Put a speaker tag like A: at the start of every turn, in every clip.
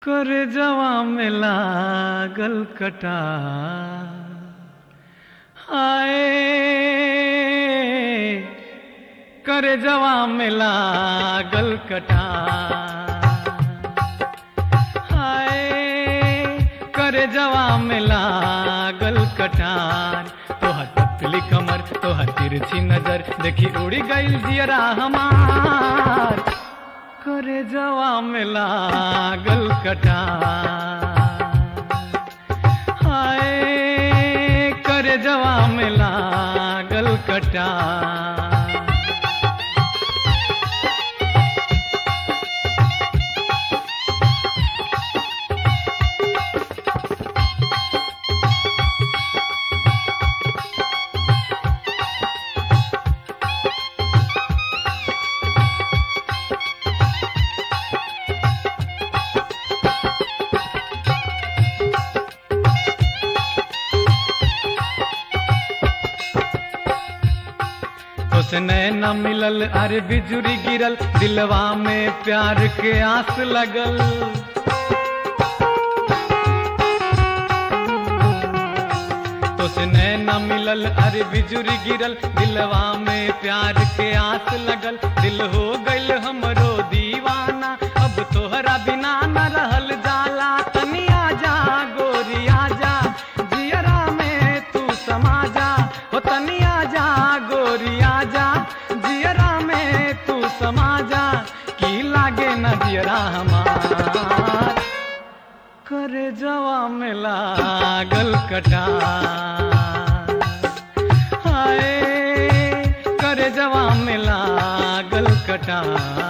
A: कर जवा में लागल कटा हाय कर जवा में लागल कटा हाय कर जवा में लागल कटार तोहर पतली कमर तोहर तिरछी नजर देखी उड़ी गईल जियरा हमार करे जवा में लागल कटार हाय करे जवा में लागल कटार उसने न मिलल अरे बिजुरी गिरल दिलवा में प्यार के आस लगल उसने न मिलल अरे बिजुरी गिरल दिलवा में प्यार के आस लगल दिल हो गइल हमरो दीवाना अब तोहरा बिना न रहल जाला तनिया जा गोरिया जा जियरा में तू समा जा हो तनिया जा गोरिया जा जियरा में तू समा जा की लागे न जियरा हमार करे जवा में लागल कटा हाय करे जवा में लागल कटा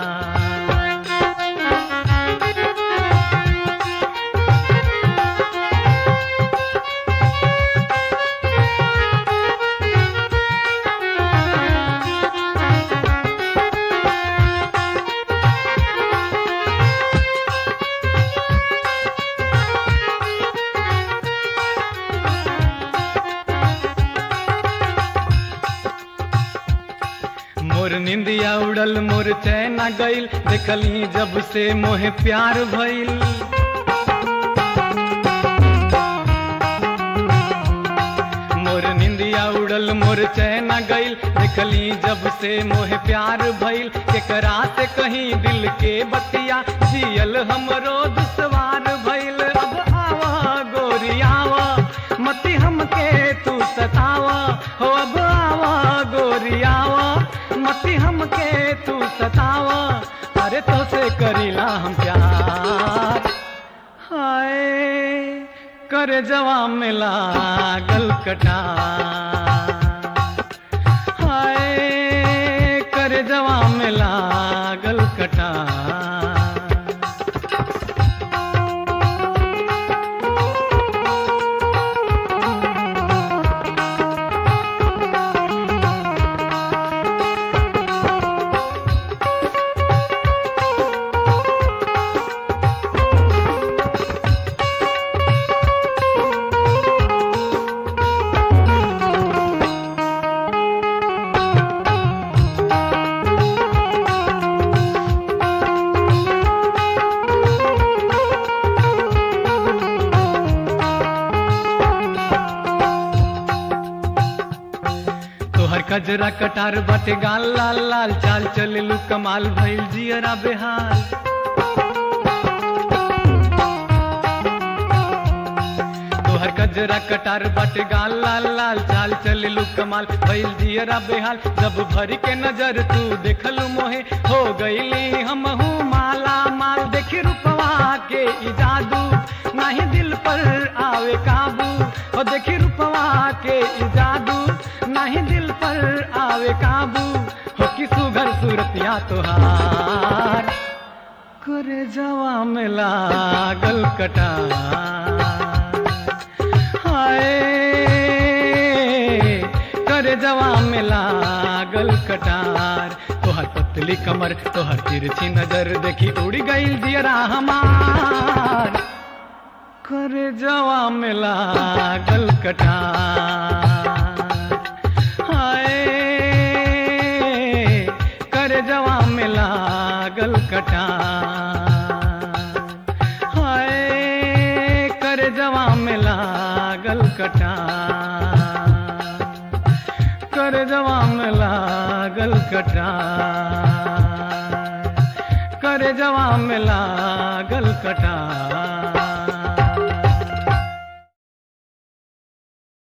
A: मोर निंदिया उड़ल मोर चैना गईल देखली जब से मोहे प्यार भइल मोर निंदिया उड़ल मोर चैना गईल देखली जब से मोहे प्यार भइल केकरा से कहीं दिल के बतिया जियल हमरो दुश्वार भइल अब आवा गोरियावा मती हमके तू सतावा हो अब आवा गोरियावा मती हमके तू सतावा अरे तो से करीला हम प्यार हाय कर जवा में लागल कटा हाय कर जवा में लागल कटा तोहर कजरा कटार बटे गाल लाल लाल चाल चलेलू कमाल भइल जियरा बेहाल तोहर कजरा कटार बटे गाल लाल लाल चाल चलेलू कमाल भइल जियरा बेहाल जब भरी के नजर तू देखलू मोहे हो गईली हमहू माला माल देखी रूपवा के ई जादू नाही दिल पर आवे काबू हो देखी रूपवा के ई जादू नहीं दिल पर आवे काबू हो कि सुघर सूरतिया तोहार करे जवा में लागल कटा हाय करे जवा में लागल कटार तोहर पतली कमर तोहर तिरछी नजर देखी उड़ी गईल जियरा हमार करे जवा में लागल कटार हाय कर जवा में लागल कटार हाय लागल कटार कर जवा में लागल कटार कर जवा में लागल कटार